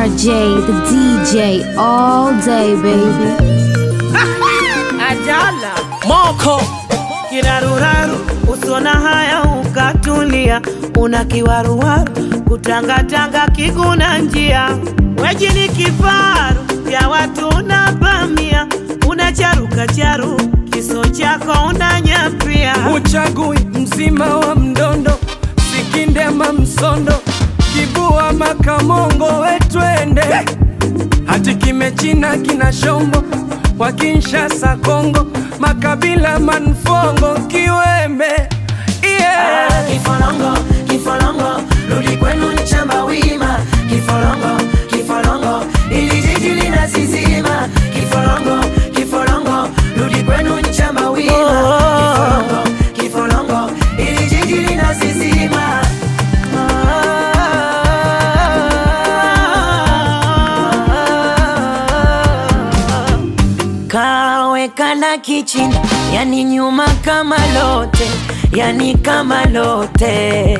RJ, the DJ, all day, baby. Ajala moko kiraruraru, usona haya ukatulia, una kiwaruwaru kutangatanga kiguna njia, weji ni kifaru ya watu unapamia, unacharuka charu kiso chako unanyapia, uchagui mzima wa mdondo sikindema msondo kibua makamongo wetwende hati kimechina kina shombo wa Kinshasa Kongo makabila manfongo kiweme yeah. Kifolongo, kifolongo, rudi kwenu nchamba wima. Kifolongo, kifolongo, ili jiji linasizima. Kifolongo, kifolongo, rudi kwenu nchamba wima. Kifolongo, kifolongo, ili jiji linasizima. Kawekana kichini, yani nyuma kama lote, yani kama lote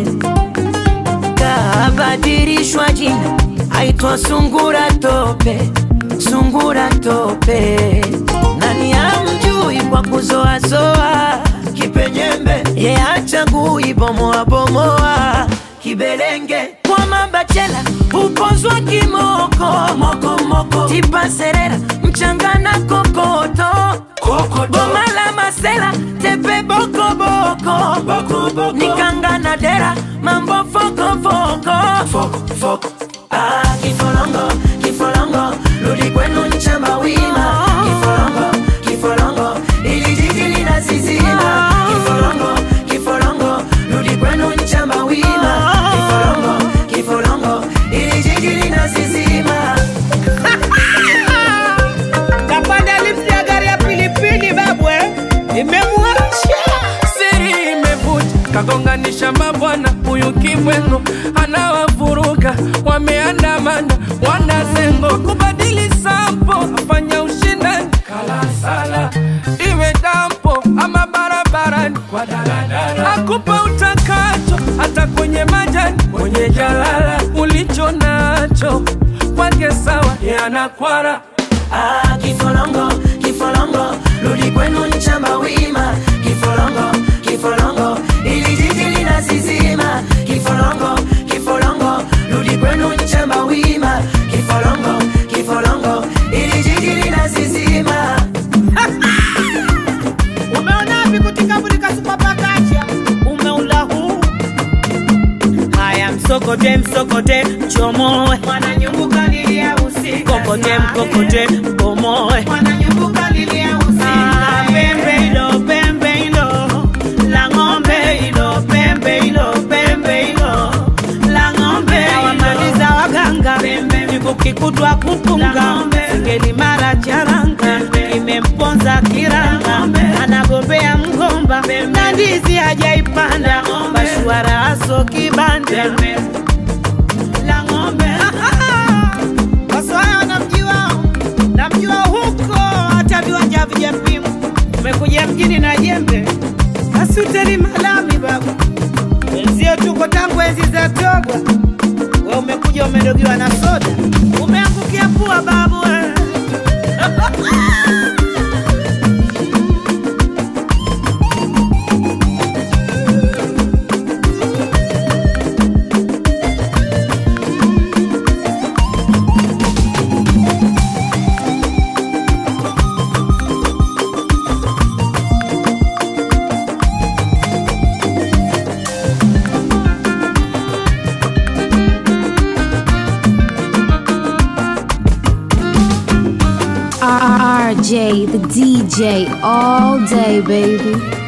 kabadilishwa jina, aitwa sungura tope, sungura tope. Nani amjui kwa kuzoazoa kipenyembe, ye achagui bomoa bomoa kibelenge kwa mabachela upozwa kimoko moko moko tipa serera mchangana kokoto boma la masela tepe boko boko boko boko nikanga na dera mambo foko foko foko foko ah kifolongo kifolongo rudi kwenu nchamba wima kifolongo kifolongo ili jiji linasizima kifolongo kifolongo rudi kwenu nchamba wima kifolongo kifolongo ili jiji linasizima kapanda lifti ya gari ya pilipili babwe imemwasha siri imevuja kagonganisha mabwana huyu kibwengo anawavuruga wameandamana wanazengo kubadili sampo afanya ushindani kalasala iwe dampo ama barabarani kwa daladala akupa utakacho hata kwenye majani kwenye jalala ulicho nacho kwake sawa yanakwara Ah, kifolongo, kifolongo, rudi kwenu nchamba wima. Kifolongo, kifolongo, ili jiji linasizima. Kifolongo, kifolongo, rudi kwenu nchamba wima. Kifolongo, kifolongo, ili jiji linasizima. umeonapi kutikavulika supapakacha umeula huu haya msokote msokote chomoe mwananyumbuka lilia usiku kokote mkokote bomoe mwananyumbuka lilia usiku pembe ilo pembe ilo la ng'ombe ilo pembe ilo pembe ilo la ng'ombe wamaliza waganga vikukikutwa kupunga ngeli mara charanga imemponza kiranga anagombea mgomba na ndizi hajaipanda bashwara aso kibanda la ng'ombe wasohaya wanamjua namjua huko hata viwanja vijapimwa umekuja mjini na jembe asuteli malami babu wenzio tuko tangu enzi za togwa we umekuja umedogiwa na soda umeangukia pua babu we. RJ, the DJ, all day, baby.